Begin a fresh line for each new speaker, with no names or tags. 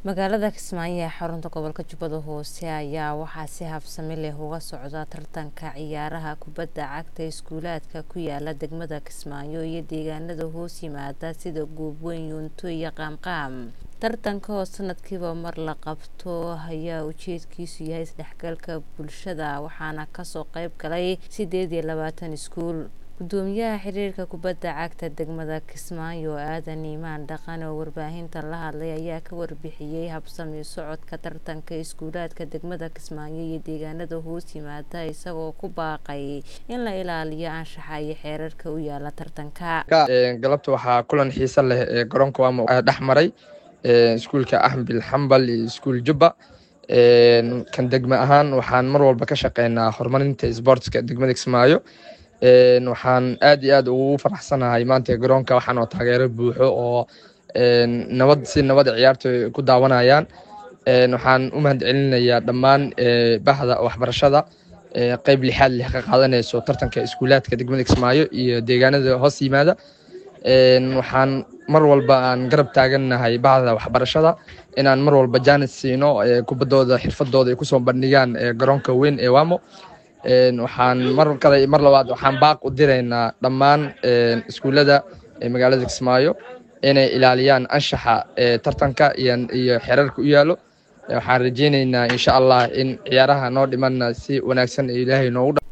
magaalada kismaayo ee xarunta gobolka jubbada hoose ayaa waxaa si habsami leh uga socda tartanka ciyaaraha kubadda cagta iskuulaadka ku yaala degmada kismaayo iyo deegaanada hoos yimaada sida goobweyn yuunto iyo qaamqaam tartanka oo sanadkiiba mar la qabto ayaa ujeedkiisu yahay isdhexgalka bulshada waxaana kasoo qeyb galay sideed iyo labaatan iskuul gudoomiyaha xiriirka kubadda cagta degmada kismaayo aadan iimaan dhaqan oo warbaahinta la hadlay ayaa ka warbixiyey habsami socodka tartanka iskuulaadka degmada kismaayo iyo deegaanada hoos yimaada isagoo ku baaqay in la ilaaliyo anshaxa iyo xeerarka u yaala tartanka
galabta waxaa kulan xiise leh ee garoonka waamo dhex maray iskuulka axmbil xambal iyo iskuul jubba kan degme ahaan waxaan mar walba ka shaqeynaa horumarinta sboortska degmada kismaayo waxaan aad iyo aad ugu faraxsanahay maanta garoonka waxaan oo taageero buuxo oo nabad si nabada ciyaarta ku daawanayaan waxaan u mahad celinayaa dhammaan bahda waxbarashada qeyb lixaad leh ka qaadanayso tartanka iskuulaadka degmada kismaayo iyo deegaanada hoos yimaada waxaan mar walba aan garab taagannahay bahda waxbarashada inaan mar walba jaanis siino kubaddooda xirfadooda ay kusoo bandhigaan garoonka weyn ee wamo waxaan mar kale mar labaad waxaan baaq u diraynaa dhammaan iskuullada magaalada kismaayo inay ilaaliyaan anshaxa tartanka iyo xeerarka u yaalo waxaan rajeyneynaa insha allah in ciyaaraha noo dhimanna si wanaagsan ilaahay noogu